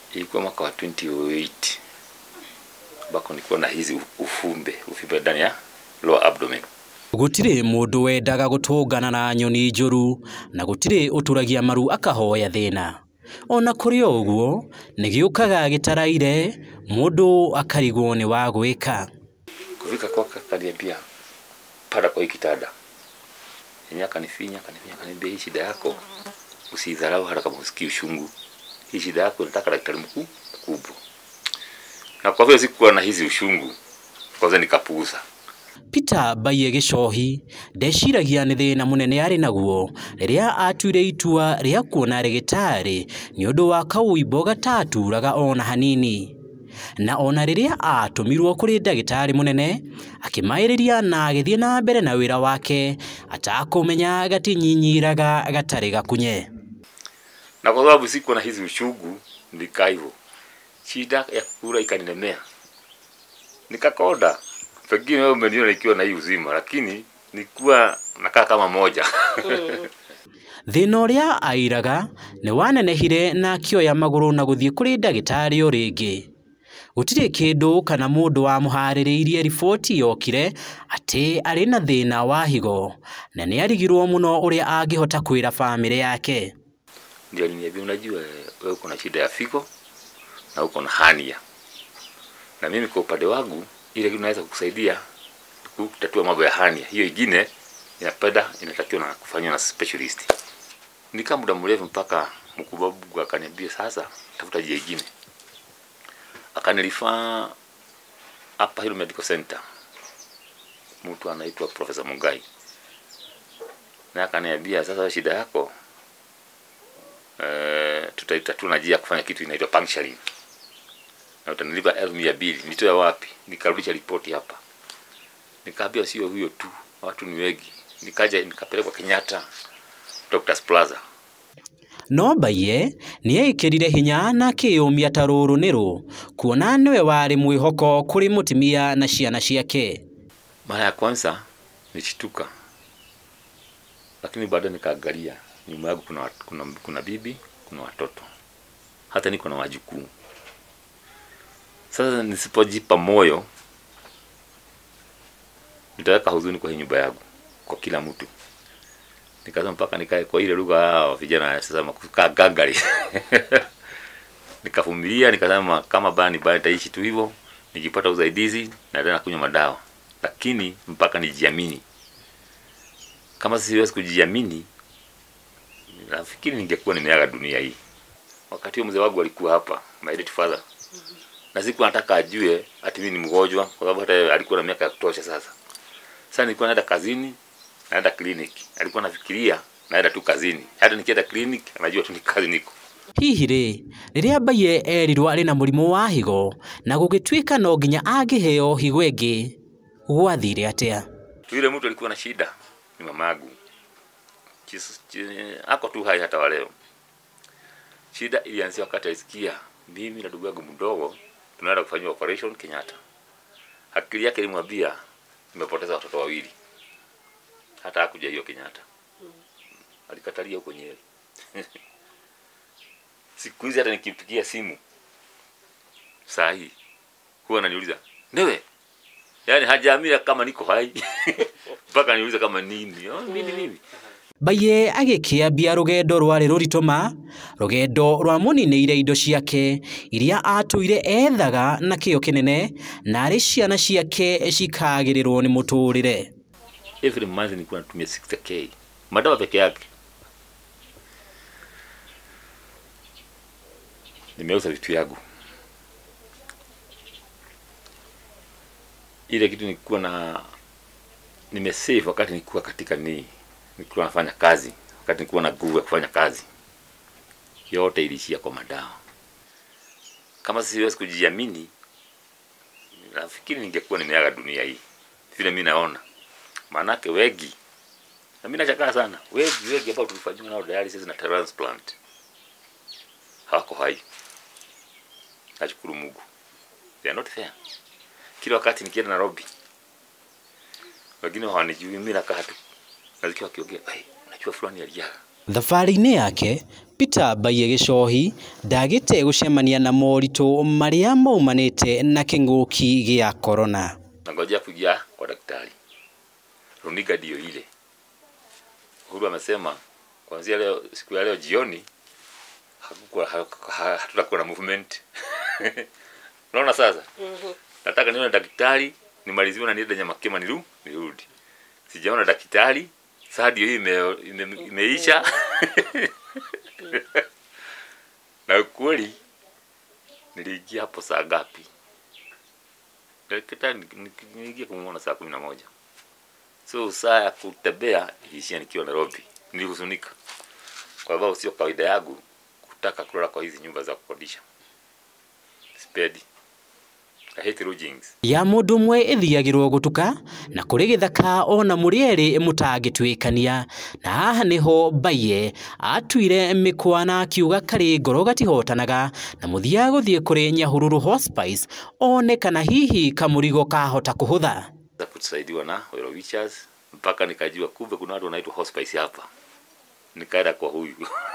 ilikuwa mwaka wa 2008 ambako nilikuwa na hizi ufumbe ufimbe ndani ya lower abdomen gũtirĩ mũndũ wendaga gũtũngana na nyoni njũru na gũtirĩ ũtũragia maru akahoya thĩna ona kũrĩ o ũguo nĩ gĩũkaga gĩtaraire mũndũ akarigwo nĩ wa gwĩka kufika kwake akaniambia pada kwa hii kitanda yenye akanifinya akanifinya akaniambia hii shida yako usidharau hata kama usikii ushungu hii shida yako nataka daktari mkuu mkubwa na kwa vile sikuwa na hizi ushungu kwanza nikapuuza Peter Mbaye Gĩcohi ndeciragia nĩ thĩna mũnene arĩ naguo rĩrĩa atuire itua rĩa kuona rĩgĩtarĩ nĩ ũndũ wa kaũimbo gataturaga ona hanini na ona rĩrĩa atũmirwo kũrĩ ndagĩtarĩ mũnene akĩmaĩrĩria na agĩthiĩ na mbere na wĩra wake atakũmenya gatinyinyiraga gatarĩ gakunye na kwa sababu sikuwa na hizi ushungu nikaa hivyo shida ya kukula ikanilemea nikakonda pengine wewe umeniona ikiwa na hii uzima lakini nikuwa nakaa kama moja thĩna ũrĩa airaga nĩ wanenehire na akĩoya magũrũ na gũthiĩ kũrĩ ndagĩtarĩ o rĩngĩ gũtirĩ kĩndũ kana mũndũ wamũharĩrĩirie riboti yokire atĩ arĩ na thĩna wa higo na nĩ arigirwo mũno ũrĩa angĩhota kwĩra bamĩrĩ yake ndio aliniambia unajua wewe uko na shida ya figo na uko na hania na mimi kwa upande wangu ile kitu naweza kukusaidia kutatua mambo ya hania hiyo ingine inapenda inatakiwa na kufanywa na specialist nikaa muda mrefu mpaka mkubwa wangu akaniambia sasa tafuta njia ingine akanilifaa hapa hilo medical center mtu anaitwa profesa Mungai na akaniambia sasa shida yako eh, tutaitatua na njia ya kufanya kitu inaitwa puncturing na utanilipa elfu mia mbili nitoe wapi nikarudisha ripoti hapa nikaambia sio huyo tu watu ni wengi nikaja nikapelekwa Kenyatta Doctors Plaza no Mbaye nĩ ekĩrire hinya na akĩyũmia ta rũrũ nĩ rũ kuona nĩwe warĩ mwĩhoko kũrĩ mũtumia na ciana ciake mara ya kwanza nilishtuka lakini baada nikaangalia nyuma yangu kuna, wat- kuna, kuna bibi kuna watoto hata niko na wajukuu sasa nisipojipa moyo nitaweka huzuni kwa hii nyumba yangu kwa kila mtu nikaanza mpaka nikae kwa ile lugha ya vijana sasa kukaa gangari nikavumilia nikasema kama baya ni baya nitaishi tu hivyo nikipata usaidizi naendelea na kunywa madawa lakini mpaka nijiamini kama siwezi kujiamini nafikiri ningekuwa nimeaga dunia hii wakati huo mzee wangu alikuwa hapa my late father na siku nataka ajue ati mimi ni mgonjwa kwa sababu hata alikuwa na miaka ya kutosha sasa sasa nilikuwa naenda kazini naenda clinic alikuwa nafikiria naenda tu kazini hata nikienda clinic anajua tu ni kazi niko hihi rĩ rĩrĩa Mbaye erirwo arĩ na mũrimũ wa higo na gũgĩtuĩka no nginya angĩheo higo ĩngĩ gwathire atĩa tu yule mtu alikuwa na shida ni mamagu Chis- chi- ako tu hai hata waleo shida ilianzia wakati alisikia mimi na ndugu yangu mdogo tunaenda kufanyiwa operation Kenyatta akili yake ilimwambia nimepoteza watoto wawili hata hakuja hiyo Kenyatta alikatalia huko Nyeri siku hizi hata nikimpigia simu saa hii huwa ananiuliza newe yaani hajaamini kama niko hai mpaka niuliza kama nini oh, nini nini Mbaye agĩkĩambia rũgendo rwarĩ rũritũ ma rũgendo rwa mũninĩire indo ciake iria atũire ethaga na kĩo kĩnene narĩ ciana ciake cikagĩrĩrwo nĩ mũtũrĩre every month nilikuwa natumia 60k madawa peke yake nimeuza vitu yangu ile kitu nilikuwa na nimesave wakati nilikuwa katika ni nilikuwa nafanya kazi wakati nilikuwa na nguvu ya kufanya kazi yote ilishia kwa madawa kama siwezi kujiamini nafikiri ningekuwa nimeaga dunia hii vile mi naona maanake wengi na mimi nachakaa sana wengi wengi ambao tulifanyiwa nao dialysis na transplant hawako hai nashukuru Mungu they are not there kila wakati nikienda Nairobi wengine hawanijui mimi nakaa tu nasikia wakiongea hey, unajua fulani aliaga thabarĩ-inĩ yake Peter Mbaiye Gĩchohi ndagĩte gũcemania na moritũ marĩa maumanĩte na kĩng'ũki gĩa korona. nangojea kuingia kwa daktari. Runinga ndio ile. Uhuru amesema kuanzia leo, siku ya leo jioni hakukuwa ha- ha- hatutakuwa na movement. Unaona sasa? Nataka nione daktari nimaliziwe na niende Nyamakema niru nirudi. Sijaona daktari, saa ndio hii ime, ime, imeisha. na ukweli niliingia hapo saa ngapi? Daktari niliingia kumuona saa kumi na moja. So saa ya kutembea iliishia nikiwa Nairobi. Nilihuzunika kwa sababu sio kawaida yangu kutaka kulala kwa hizi nyumba za kukodisha. Sipendi. I hate lodgings. ya mũndũ ũmwe ĩthiagĩrwo gũtuka na kũrĩ gĩthaka ona mũrĩ erĩ mũtangĩtuĩkania na haha nĩho Mbaiye atuire mĩkwa na akiuga karĩ ngoro gatihotanaga na mũthia gũthiĩ kũrĩ Nyahururu Hospice one kana hihi kamũrigo kahota kũhũtha za kusaidiwa na Wero Witchers mpaka nikajua kumbe kuna watu wanaitwa hospice hapa. Nikaenda kwa huyu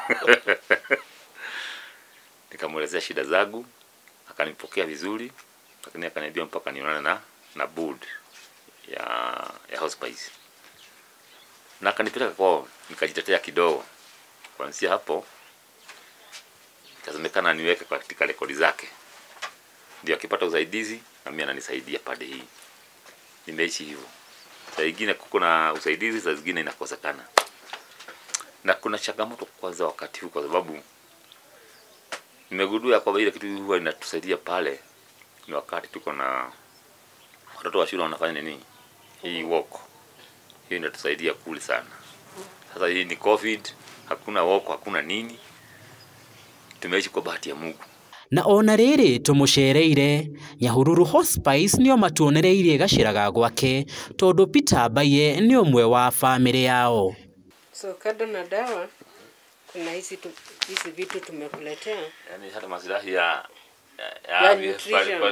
nikamwelezea shida zangu, akanipokea vizuri, lakini akaniambia mpaka nionane na na board ya ya hospice, na akanipeleka kwao, nikajitetea kidogo. Kuanzia hapo ikasemekana niweke katika rekodi zake, ndio akipata usaidizi na mimi ananisaidia pande hii nimeishi hivyo. Saa ingine kuko na usaidizi, saa zingine inakosekana, na kuna changamoto kwanza wakati huu, kwa sababu nimegundua kwamba ile kitu huwa inatusaidia pale ni wakati tuko na watoto wa shule wanafanya nini, hii walk, hiyo inatusaidia kule sana. Sasa hii ni covid, hakuna walk, hakuna nini, tumeishi kwa bahati ya Mungu. na ona rĩrĩ tũmũcereire Nyahururu Hospice nĩo matuonereirie gacĩra ga gwake tondũ Peter Mbaiye nĩ ũmwe wa bamĩrĩ yao So kando na dawa kuna hizi tu, hizi vitu tumekuletea. Yani hata maslahi ya ya, Ya ya, nutrition.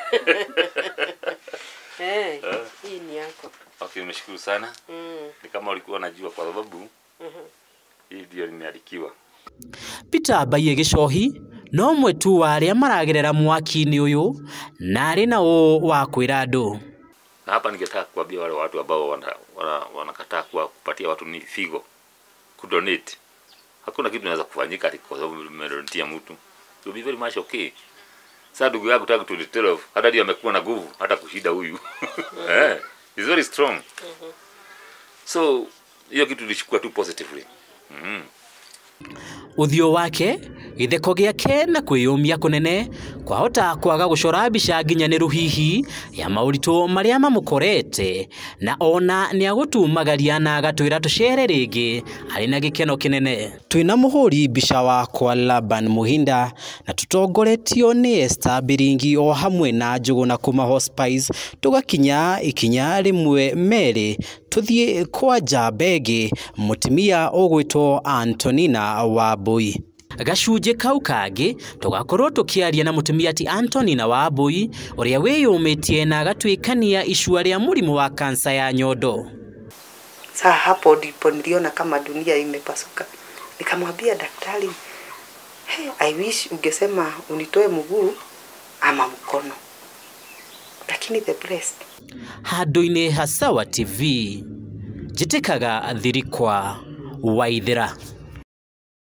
Eh, Eh. hii ni yako. Okay, nimeshukuru sana. Mm. Ni kama ulikuwa unajua kwa sababu hii ndio nimeandikiwa. Peter Mbaiye Gĩchohi no ũmwe tu wa arĩa maragerera mwaki-inĩ ũyũ na arĩ na ũũ wa kwĩra andũ Na hapa ningetaka kuambia wale watu ambao wana, wana, wanakataa kuwa kupatia watu ni figo kudonate. Hakuna kitu inaweza kufanyika ati kwa sababu umedonatia mtu. It will be very much okay. Sasa ndugu yangu tangu 2012 hata ndio amekuwa na nguvu hata kushinda huyu. eh, he's very strong. So hiyo kitu nilichukua tu positively. Mhm. ũthiũ wake gĩtheko gĩake na kwĩyũmia kũnene kwahota kwaga gũcora mbica nginyanĩru hihi ya maũritũ marĩa mamũkorete na ona nĩ agũtumagaria na agatwĩra tũcere rĩngĩ arĩ na gĩkeno kĩnene twĩna mũhũri mbica wakwa Laban Muhinda na tũtongoretio nĩ Esther Biringi o hamwe na Njũgũna kuma Hospice tũgakinya ikinya rĩmwe merĩ tũthiĩ kwa Njambegi mũtumia ũgwĩtwo Antonina Wambui gacunjĩ kau kangĩ tũgakorwo tũkĩaria na mũtumia ti Antonina Wambui ũrĩa wĩyũmĩtie na agatuĩkania icua rĩa mũrimũ wa kansa ya nyondo Saa hapo ndipo niliona kama dunia imepasuka. Nikamwambia daktari, hey, I wish ungesema unitoe mguu ama mkono, lakini the breast handũ-inĩ ha Sawa TV njĩtĩkaga thirikwa Waithĩra